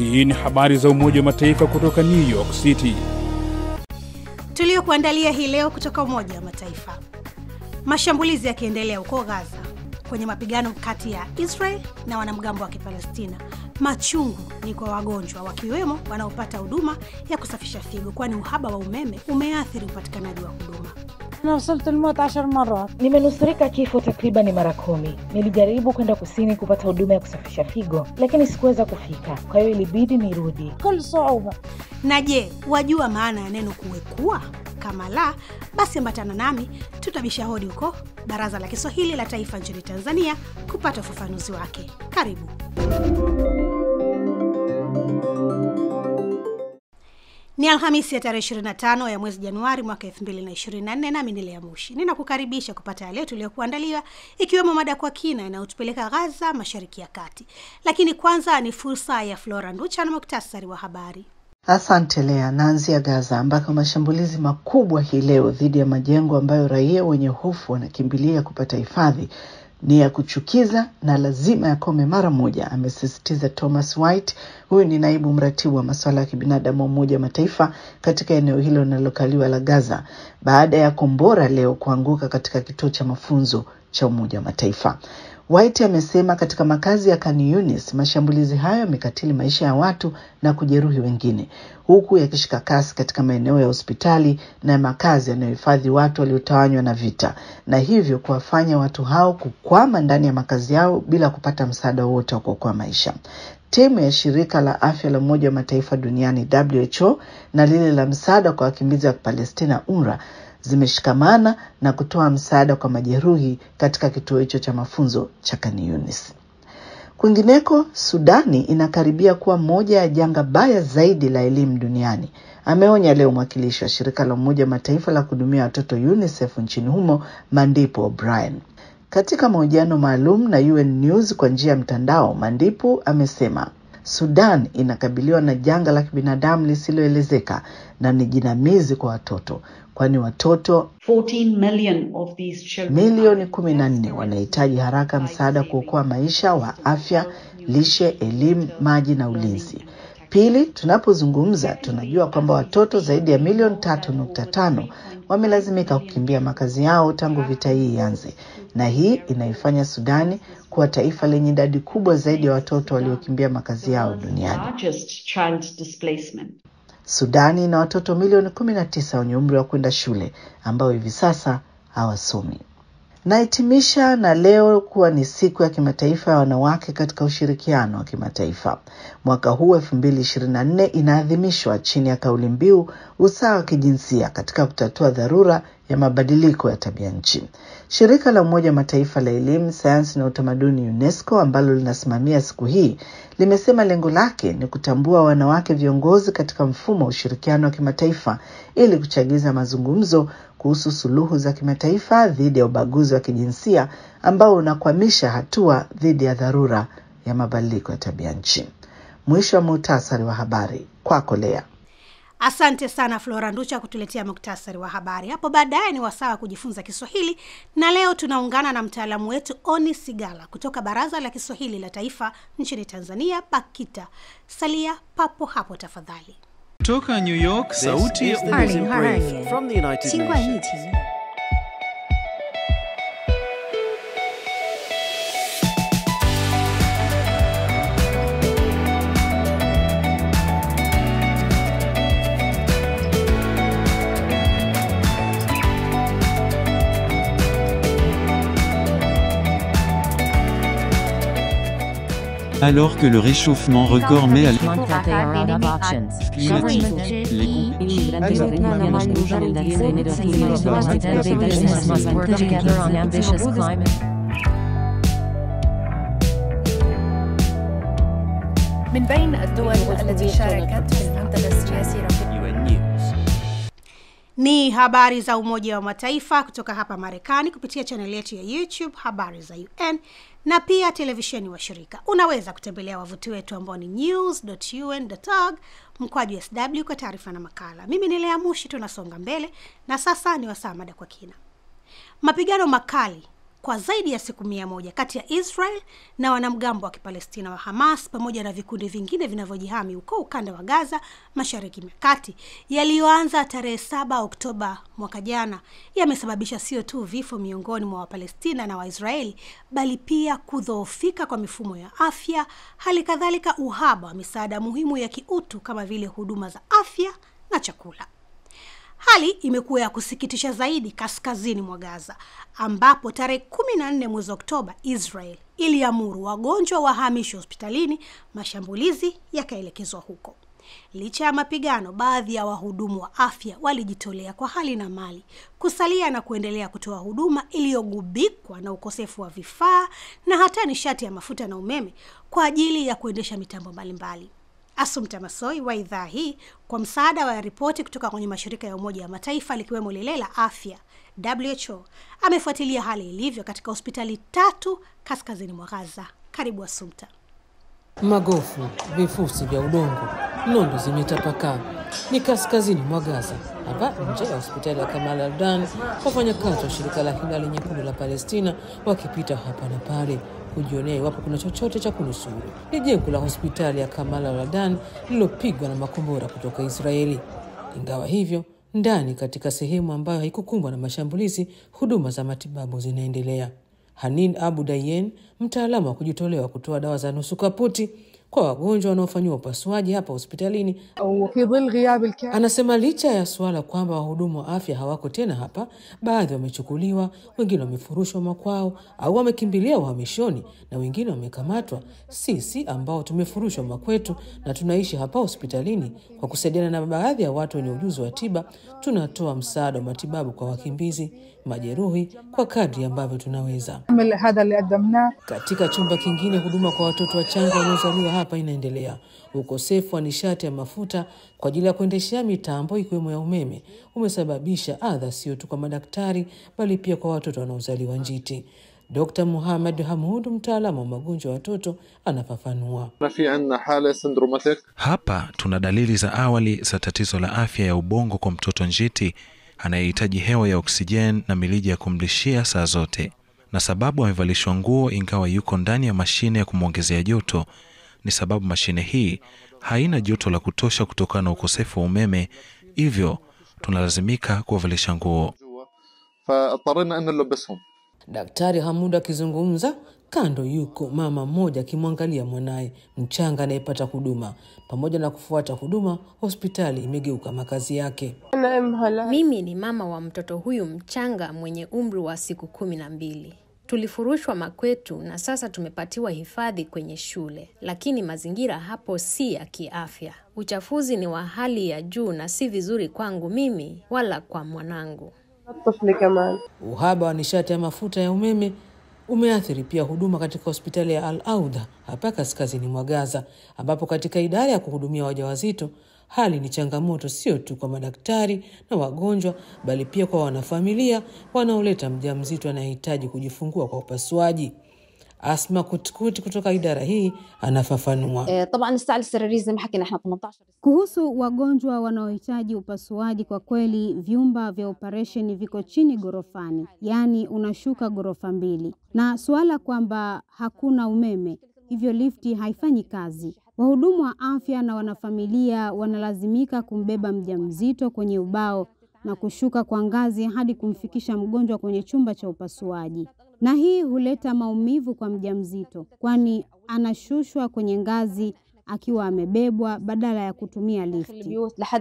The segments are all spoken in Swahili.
Hii ni habari za Umoja wa Mataifa kutoka New York City. Tuliokuandalia hii leo kutoka Umoja wa Mataifa. Mashambulizi yakiendelea huko Gaza kwenye mapigano kati ya Israel na wanamgambo wa Kipalestina. Machungu ni kwa wagonjwa wakiwemo wanaopata huduma ya kusafisha figo, kwani uhaba wa umeme umeathiri upatikanaji wa huduma. أنا وصلت الموت عشر مرات Nimenusurika kifo takriban mara kumi. Nilijaribu kwenda kusini kupata huduma ya kusafisha figo, lakini sikuweza kufika, kwa hiyo ilibidi nirudi. بكل صعوبة Na je, wajua maana ya neno kuwekua? Kama la, basi ambatana nami tutabisha hodi huko Baraza la Kiswahili la Taifa nchini Tanzania kupata ufafanuzi wake. Karibu. Ni Alhamisi ya tarehe 25 ya mwezi Januari mwaka 2024, nami ni Lea Mushi ninakukaribisha kupata yale tuliyokuandalia, ikiwemo mada kwa kina inayotupeleka Gaza, mashariki ya kati. Lakini kwanza ni fursa ya Flora Nducha na muktasari wa habari. Asante Lea. Naanzia Gaza ambako mashambulizi makubwa hii leo dhidi ya majengo ambayo raia wenye hofu wanakimbilia kupata hifadhi ni ya kuchukiza na lazima yakome mara moja, amesisitiza Thomas White. Huyu ni naibu mratibu wa masuala ya kibinadamu wa Umoja wa Mataifa katika eneo hilo linalokaliwa la Gaza baada ya kombora leo kuanguka katika kituo cha mafunzo cha Umoja wa Mataifa. White amesema katika makazi ya Khan Yunis mashambulizi hayo yamekatili maisha ya watu na kujeruhi wengine, huku yakishika kasi katika maeneo ya hospitali na makazi yanayohifadhi watu waliotawanywa na vita, na hivyo kuwafanya watu hao kukwama ndani ya makazi yao bila kupata msaada wowote wa kuokoa maisha. Timu ya shirika la afya la Umoja wa Mataifa duniani WHO na lile la msaada kwa wakimbizi wa Palestina UNRWA zimeshikamana na kutoa msaada kwa majeruhi katika kituo hicho cha mafunzo cha Khan Yunis. Kwingineko, Sudani inakaribia kuwa moja ya janga baya zaidi la elimu duniani, ameonya leo mwakilishi wa shirika la Umoja wa Mataifa la kuhudumia watoto UNICEF nchini humo Mandipo O'Brien. Katika mahojiano maalum na UN News kwa njia ya mtandao, Mandipo amesema Sudan inakabiliwa na janga la kibinadamu lisiloelezeka na ni jinamizi kwa watoto, kwani watoto 14 million of these children milioni kumi na nne wanahitaji haraka msaada kuokoa maisha wa afya, lishe, elimu, maji na ulinzi. Pili, tunapozungumza tunajua kwamba watoto zaidi ya milioni tatu nukta tano wamelazimika kukimbia makazi yao tangu vita hii ianze, na hii inaifanya Sudani kuwa taifa lenye idadi kubwa zaidi ya watoto waliokimbia makazi yao duniani. largest child displacement. Sudani ina watoto milioni kumi na tisa wenye umri wa kwenda shule ambao hivi sasa hawasomi. Nahitimisha na leo kuwa ni siku ya kimataifa ya wanawake katika ushirikiano wa kimataifa. Mwaka huu elfu mbili ishirini na nne inaadhimishwa chini ya kauli mbiu usawa wa kijinsia katika kutatua dharura ya mabadiliko ya tabia nchi. Shirika la Umoja wa Mataifa la elimu, sayansi na utamaduni UNESCO ambalo linasimamia siku hii limesema lengo lake ni kutambua wanawake viongozi katika mfumo wa ushirikiano wa kimataifa ili kuchagiza mazungumzo kuhusu suluhu za kimataifa dhidi ya ubaguzi wa kijinsia ambao unakwamisha hatua dhidi ya dharura ya mabadiliko ya tabia nchi. Mwisho wa muhtasari wa habari kwako Lea. Asante sana Flora Nducha kutuletea muktasari wa habari. Hapo baadaye ni wasaa wa kujifunza Kiswahili, na leo tunaungana na mtaalamu wetu Oni Sigala kutoka Baraza la Kiswahili la Taifa nchini Tanzania, BAKITA. Salia papo hapo tafadhali. Kutoka New York, sauti ya 二零二二年 from the United 新冠 Nations. 疫情 Alors que le réchauffement record met à month that they are out of options. climatique, les Business must work together on ambitious climate. من بين الدول التي شاركت في المنتدى السياسي رفيق UN News. Ni habari za Umoja wa Mataifa kutoka hapa Marekani kupitia chaneli yetu ya YouTube Habari za UN na pia televisheni wa shirika. Unaweza kutembelea wavuti wetu ambao ni news.un.org mkwaju sw kwa taarifa na makala. Mimi ni Lea Mushi, tunasonga mbele na sasa ni wasaa mada kwa kina. Mapigano makali kwa zaidi ya siku mia moja kati ya Israel na wanamgambo wa Kipalestina wa Hamas pamoja na vikundi vingine vinavyojihami huko ukanda wa Gaza, mashariki ya kati, yaliyoanza tarehe saba Oktoba mwaka jana, yamesababisha sio tu vifo miongoni mwa Wapalestina na Waisraeli, bali pia kudhoofika kwa mifumo ya afya, hali kadhalika uhaba wa misaada muhimu ya kiutu kama vile huduma za afya na chakula. Hali imekuwa ya kusikitisha zaidi kaskazini mwa Gaza ambapo tarehe kumi na nne mwezi Oktoba Israel iliamuru wagonjwa wahamishwe hospitalini, mashambulizi yakaelekezwa huko. Licha ya mapigano, baadhi ya wahudumu wa afya walijitolea kwa hali na mali kusalia na kuendelea kutoa huduma iliyogubikwa na ukosefu wa vifaa na hata nishati ya mafuta na umeme kwa ajili ya kuendesha mitambo mbalimbali. Asumta Masoi wa idhaa hii kwa msaada wa ripoti kutoka kwenye mashirika ya Umoja wa Mataifa likiwemo lile la afya WHO amefuatilia hali ilivyo katika hospitali tatu kaskazini mwa Gaza. Karibu Asumta. Magofu, vifusi vya udongo, nondo zimetapakaa. Ni kaskazini mwa Gaza, hapa nje ya hospitali ya Kamal Aldan, wafanyakazi wa shirika la Hilali Nyekundu la Palestina wakipita hapa na pale kujionea iwapo kuna chochote cha kunusuru. Ni jengo la hospitali ya Kamal Aldan lililopigwa na makombora kutoka Israeli. Ingawa hivyo, ndani katika sehemu ambayo haikukumbwa na mashambulizi, huduma za matibabu zinaendelea. Hanin Abu Dayen, mtaalamu wa kujitolewa kutoa dawa za nusu kaputi kwa wagonjwa wanaofanyiwa upasuaji hapa hospitalini, anasema licha ya suala kwamba wahudumu wa afya hawako tena hapa, baadhi wamechukuliwa, wengine wamefurushwa makwao au wamekimbilia uhamishoni na wengine wamekamatwa. Sisi ambao tumefurushwa makwetu na tunaishi hapa hospitalini, kwa kusaidiana na baadhi ya watu wenye ujuzi wa tiba, tunatoa msaada wa matibabu kwa wakimbizi, majeruhi kwa kadri ambavyo tunaweza. Katika chumba kingine, huduma kwa watoto wachanga wanaozaliwa hapa inaendelea. Ukosefu wa nishati ya mafuta kwa ajili ya kuendeshea mitambo ikiwemo ya umeme umesababisha adha sio tu kwa madaktari bali pia kwa watoto wanaozaliwa njiti. Dr. Muhammad Hamud, mtaalamu wa magonjwa ya watoto, anafafanua. Hapa tuna dalili za awali za tatizo la afya ya ubongo kwa mtoto njiti anayehitaji hewa ya oksijeni na milija ya kumlishia saa zote, na sababu amevalishwa nguo ingawa yuko ndani ya mashine ya kumwongezea joto ni sababu mashine hii haina joto la kutosha kutokana na ukosefu wa umeme, hivyo tunalazimika kuwavalisha nguo. Daktari Hamud akizungumza kando, yuko mama mmoja akimwangalia mwanaye mchanga anayepata huduma. Pamoja na kufuata huduma, hospitali imegeuka makazi yake. Mimi ni mama wa mtoto huyu mchanga mwenye umri wa siku kumi na mbili. Tulifurushwa makwetu na sasa tumepatiwa hifadhi kwenye shule, lakini mazingira hapo si ya kiafya. Uchafuzi ni wa hali ya juu na si vizuri kwangu mimi wala kwa mwanangu. Uhaba wa nishati ya mafuta ya umeme umeathiri pia huduma katika hospitali ya Al Audha hapa kaskazini mwa Gaza, ambapo katika idara ya kuhudumia wajawazito hali ni changamoto sio tu kwa madaktari na wagonjwa, bali pia kwa wanafamilia wanaoleta mjamzito anayehitaji kujifungua kwa upasuaji. Asma Kutkuti kutoka idara hii anafafanua. Kuhusu wagonjwa wanaohitaji upasuaji, kwa kweli vyumba vya operesheni viko chini ghorofani, yaani unashuka ghorofa mbili, na suala kwamba hakuna umeme, hivyo lifti haifanyi kazi. Wahudumu wa afya na wanafamilia wanalazimika kumbeba mjamzito kwenye ubao na kushuka kwa ngazi hadi kumfikisha mgonjwa kwenye chumba cha upasuaji, na hii huleta maumivu kwa mjamzito, kwani anashushwa kwenye ngazi akiwa amebebwa badala ya kutumia lifti.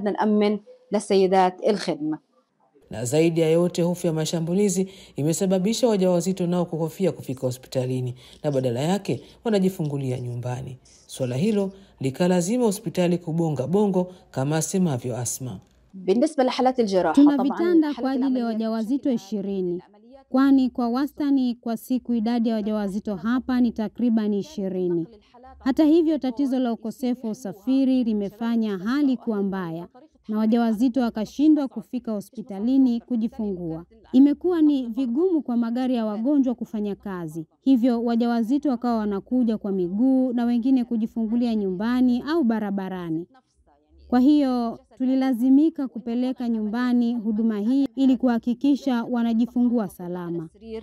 Na zaidi ya yote, hofu ya mashambulizi imesababisha wajawazito nao kuhofia kufika hospitalini na badala yake wanajifungulia nyumbani. Suala hilo likalazima hospitali kubonga bongo kama asemavyo Asma. Tuna vitanda kwa ajili ya wajawazito ishirini, kwani kwa wastani kwa siku idadi ya wajawazito hapa ni takriban ishirini. Hata hivyo, tatizo la ukosefu wa usafiri limefanya hali kuwa mbaya na wajawazito wakashindwa kufika hospitalini kujifungua. Imekuwa ni vigumu kwa magari ya wagonjwa kufanya kazi, hivyo wajawazito wakawa wanakuja kwa miguu na wengine kujifungulia nyumbani au barabarani. Kwa hiyo tulilazimika kupeleka nyumbani huduma hii ili kuhakikisha wanajifungua salama.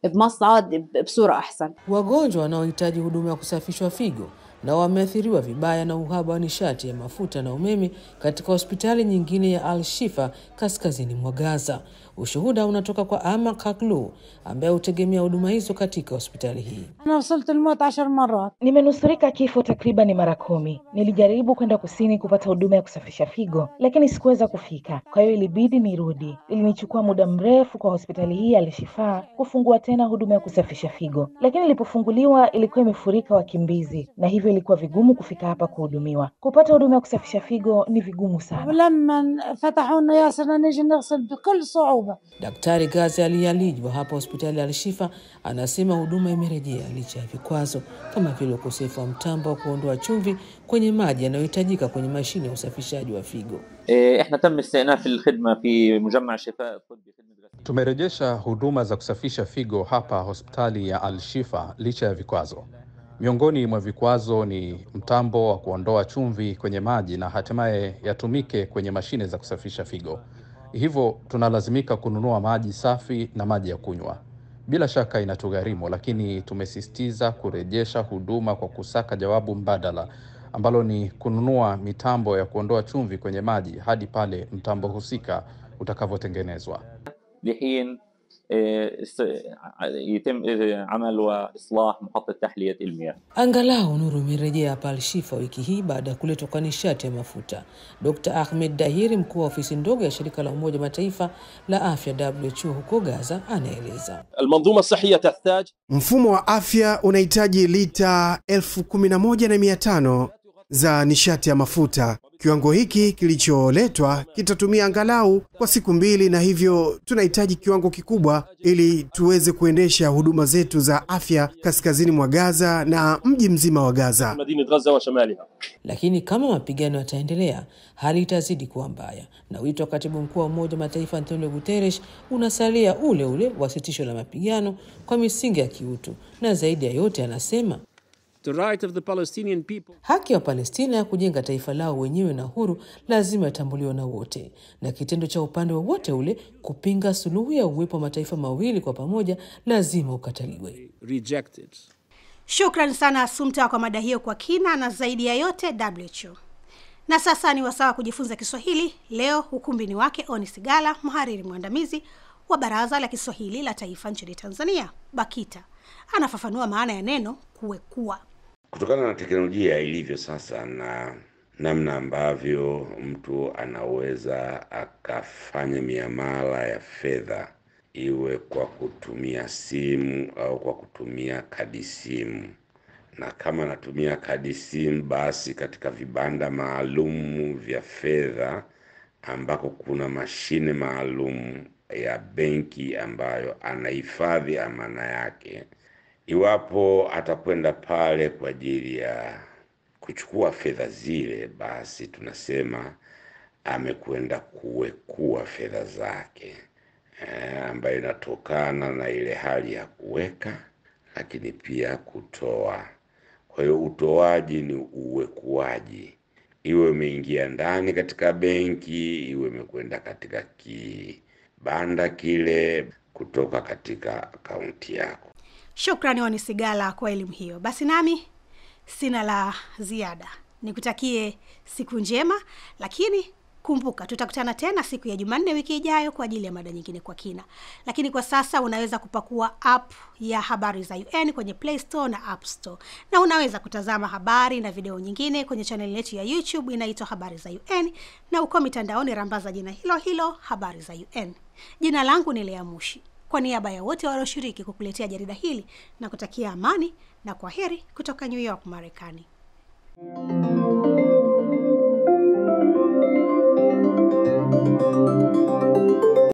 بمصعد بصورة أحسن Wagonjwa wanaohitaji huduma ya kusafishwa figo na wameathiriwa vibaya na uhaba wa nishati ya mafuta na umeme katika hospitali nyingine ya Al Shifa kaskazini mwa Gaza. Ushuhuda unatoka kwa Ama Kaklu ambaye hutegemea huduma hizo katika hospitali hii. أنا وصلت الموت عشر مرات Nimenusurika kifo takriban mara kumi. Nilijaribu kwenda kusini kupata huduma ya kusafisha figo, lakini sikuweza kufika, kwa hiyo ilibidi nirudi. Ilinichukua muda mrefu kwa hospitali hii ya Al-Shifa kufungua tena huduma ya kusafisha figo, lakini ilipofunguliwa ilikuwa imefurika wakimbizi, na hivyo ilikuwa vigumu kufika hapa kuhudumiwa. Kupata huduma ya kusafisha figo ni vigumu sana. ولما فتحوا لنا ياسر نيجي نغسل بكل صعوبة Daktari Gazi Ali Alij wa hapa hospitali ya Al-Shifa anasema huduma imerejea licha ya vikwazo kama vile ukosefu wa mtambo wa kuondoa chumvi kwenye maji yanayohitajika kwenye mashine ya usafishaji wa figo. إيه، احنا تم استئناف الخدمه في مجمع شفاء الطبي خدمه غسيل Tumerejesha huduma za kusafisha figo hapa hospitali ya Al-Shifa licha ya vikwazo. Miongoni mwa vikwazo ni mtambo wa kuondoa chumvi kwenye maji na hatimaye yatumike kwenye mashine za kusafisha figo. Hivyo tunalazimika kununua maji safi na maji ya kunywa. Bila shaka inatugharimu, lakini tumesisitiza kurejesha huduma kwa kusaka jawabu mbadala ambalo ni kununua mitambo ya kuondoa chumvi kwenye maji hadi pale mtambo husika utakavyotengenezwa. لحين إيه، است- يتم إيه، عمل واصلاح محطه تحليه المياه Angalau nuru imerejea hapa Al-Shifa wiki hii baada ya kuletwa kwa nishati ya mafuta. Dr Ahmed Dahiri, mkuu wa ofisi ndogo ya shirika la Umoja wa Mataifa la afya WHO huko Gaza, anaeleza. المنظومة الصحية تحتاج Mfumo wa afya unahitaji lita elfu kumi na moja na mia tano za nishati ya mafuta. Kiwango hiki kilicholetwa kitatumia angalau kwa siku mbili, na hivyo tunahitaji kiwango kikubwa ili tuweze kuendesha huduma zetu za afya kaskazini mwa Gaza na mji mzima wa Gaza. مدينة غزة وشمالها Lakini kama mapigano yataendelea, hali itazidi kuwa mbaya, na wito wa katibu mkuu wa Umoja wa Mataifa Antonio Guterres unasalia ule ule wa sitisho la mapigano kwa misingi ya kiutu, na zaidi ya yote anasema The right of the Palestinian people haki ya Palestina ya kujenga taifa lao wenyewe na huru lazima itambuliwe na wote, na kitendo cha upande wowote ule kupinga suluhu ya uwepo wa mataifa mawili kwa pamoja lazima ukataliwe. rejected. Shukran sana Asumta kwa mada hiyo kwa kina na zaidi ya yote WHO. Na sasa ni wasawa kujifunza Kiswahili. Leo ukumbini wake Oni Sigala, mhariri mwandamizi wa Baraza la Kiswahili la Taifa nchini Tanzania, BAKITA, anafafanua maana ya neno kuwekua. Kutokana na teknolojia ilivyo sasa na namna ambavyo mtu anaweza akafanya miamala ya fedha iwe kwa kutumia simu au kwa kutumia kadi simu, na kama anatumia kadi simu, basi katika vibanda maalum vya fedha ambako kuna mashine maalum ya benki ambayo anahifadhi amana yake Iwapo atakwenda pale kwa ajili ya kuchukua fedha zile, basi tunasema amekwenda kuwekua fedha zake e, ambayo inatokana na ile hali ya kuweka, lakini pia kutoa. Kwa hiyo utoaji ni uwekuaji, iwe umeingia ndani katika benki, iwe imekwenda katika kibanda kile kutoka katika akaunti yako. Shukrani Oni Sigala kwa elimu hiyo. Basi nami sina la ziada, nikutakie siku njema, lakini kumbuka tutakutana tena siku ya Jumanne wiki ijayo kwa ajili ya mada nyingine kwa kina. Lakini kwa sasa unaweza kupakua app ya habari za UN kwenye Play Store na App Store, na unaweza kutazama habari na video nyingine kwenye chaneli yetu ya YouTube inaitwa Habari za UN, na uko mitandaoni rambaza jina hilo hilo Habari za UN. Jina langu ni Lea Mushi. Kwa niaba ya wote walioshiriki kukuletea jarida hili na kutakia amani na kwa heri kutoka New York, Marekani.